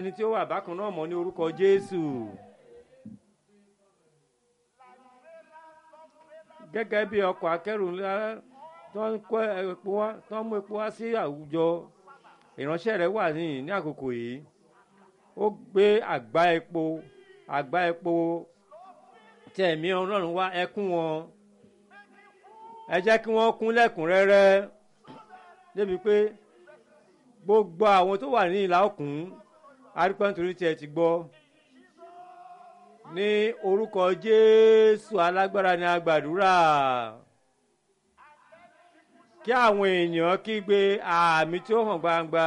ẹni tí ó wà bákan náà mọ́ ní orúkọ jésù. gẹ́gẹ́ bí ọkọ̀ akẹ́rù ńlá tó ń kó epo wá tó ń mú epo wá sí àwùjọ ìránṣẹ́ rẹ̀ wà ní ní àkókò yìí ó gbé àgbá epo àgbá epo tí ẹ̀mí ọlọ́run wá ẹkún wọn ẹ jẹ́ kí wọ́n kún lẹ́kùnrẹ́rẹ́ débi pé gbogbo àwọn tó wà ní ìlà òkun arípẹ́ nítorí tí ẹ ti gbọ́ ní orúkọ jésù alágbára ni a gbàdúrà kí àwọn èèyàn kígbe àmì tí ó hàn gbangba.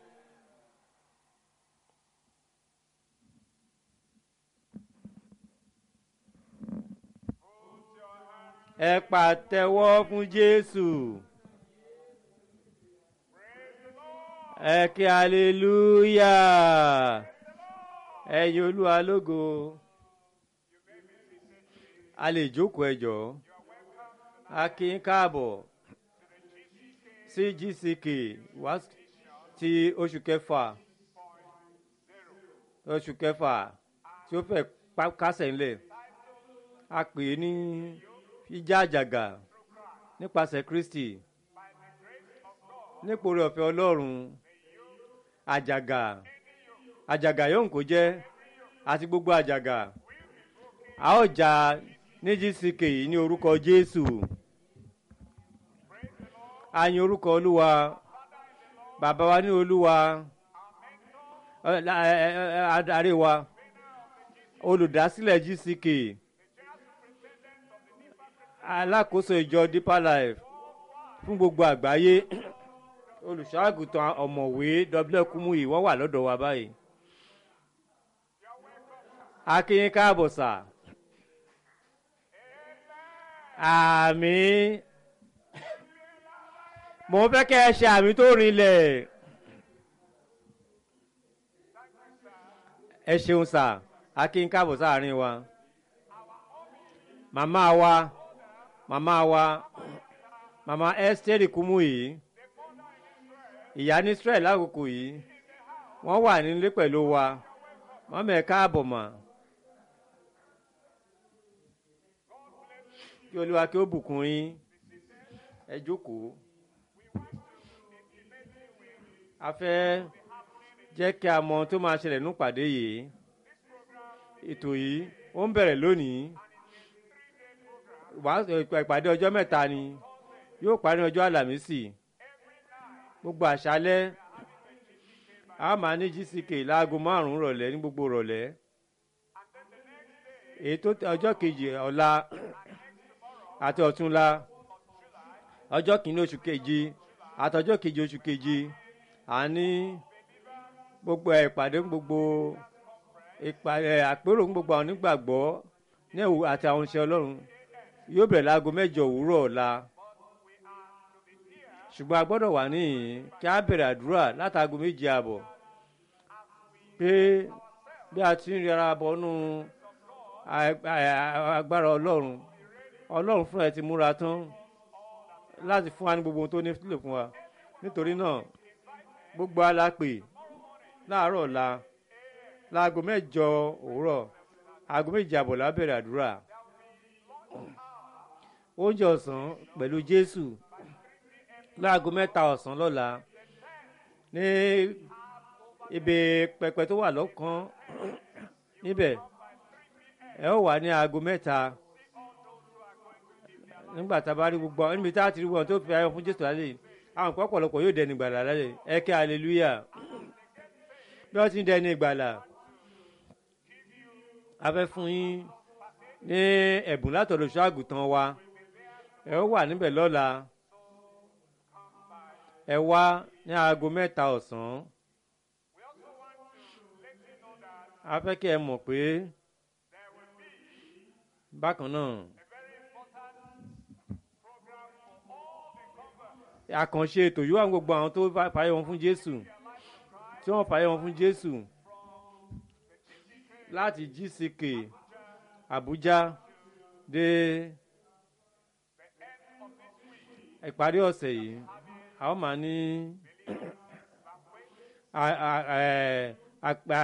ẹ pàtẹ́wọ́ fún jésù ẹ kí aleluya ẹ yìn olúwa lógo a lè jókòó ẹ jọ̀ọ́ a kí n káàbọ̀ sí gck wá ti oṣù kẹfà oṣù kẹfà tí ó fẹ́ kásẹ̀ ńlẹ̀ a pè é ní jíjá àjàgà nípasẹ̀ kristi nípòrí ọ̀fẹ́ ọlọ́run àjàgà àjàgà yóò kó jẹ́ àti gbogbo àjàgà a ó jà ní gck yìí ní orúkọ jésù a yin orúkọ olúwa bàbá wa ní olúwa adarí wa olùdásílẹ̀ gck alákòóso ìjọ deeper life fún gbogbo àgbáyé olùṣọ́àgùtàn ọ̀mọ̀wé w kumuyi wọ́n wà lọ́dọ̀ wa báyìí akínyín káàbọ̀ sà àmì mo fẹ́ kẹ́ ẹ ṣe àmì tó rinlẹ̀ ẹ ṣeun sà akínyín káàbọ̀ sáàrin wa màmá wa màmá wa màmá esther kumuyi ìyá ní israel lákòókò yìí wọ́n wà nílé pẹ̀lú wa wọ́n mẹ̀ káàbọ̀ mà kí olúwa kí ó bùkún yín ẹ jókòó a fẹ́ jẹ́ kí a mọ tó máa ṣẹlẹ̀ nípàdé yìí ètò yìí ó ń bẹ̀rẹ̀ lónìí ìpàdé ọjọ́ mẹ́ta ni yóò parí ọjọ́ àlàmísì gbogbo àṣálẹ́ a máa ní gck láago márùn-ún rọ̀lẹ́ ní gbogbo rọ̀lẹ́ ètò ọjọ́ kejì ọ̀la àti ọ̀túnla ọjọ́ kìíní oṣù kejì àti ọjọ́ kejì oṣù kejì à ní gbogbo ìpàdé gbogbo ìpàdé àpérò gbogbo àwọn onígbàgbọ́ ní ẹ̀wù àti àwọn iṣẹ́ ọlọ́run yóò bẹ̀rẹ̀ láago mẹ́jọ òwúrọ̀ ọ̀la ṣùgbọ́n a gbọ́dọ̀ wà níhìn kí a bẹ̀rẹ̀ àdúrà látàgò méje àbọ̀ pé bí a ti ń rẹra bọ́nú agbára ọlọ́run ọlọ́run fúnra ẹ ti múra tán láti fún wa ní gbogbo ohun tó ní sílẹ̀ fún wa nítorí náà gbogbo alápè láàárọ̀ ọ̀la láago mẹ́jọ òwúrọ̀ aago méje àbọ̀ la bẹ̀rẹ̀ àdúrà oúnjẹ ọ̀sán pẹ̀lú jésù láago mẹ́ta ọ̀sán lọ́la ní ibi pẹpẹ tó wà lọ́kàn níbẹ̀ ẹ ó wà ní aago mẹ́ta nígbà tá a bá rí gbogbo níbi tá a ti rí wọn tó fi ayọ̀ fún jésù lálẹ́ àwọn nǹkan ọ̀pọ̀lọpọ̀ yóò dẹni ìgbàlà lálẹ́ ẹ kẹ́ aleluya bí wọ́n ti ń dẹni ìgbàlà a fẹ́ fún yín ní ẹ̀bùn látọ̀dọ̀ ṣáàgùtàn wa ẹ ó wà níbẹ̀ lọ́la ẹ wá ní aago mẹ́ta ọ̀sán a fẹ́ kí ẹ mọ̀ pé bákan náà àkànṣe ètò yóò wà gbogbo àwọn tó fàyè wọn fún Jésù tí wọ́n fàyè wọn fún Jésù láti GCK Abuja dé ìparí ọ̀sẹ̀ yìí a ó máa ní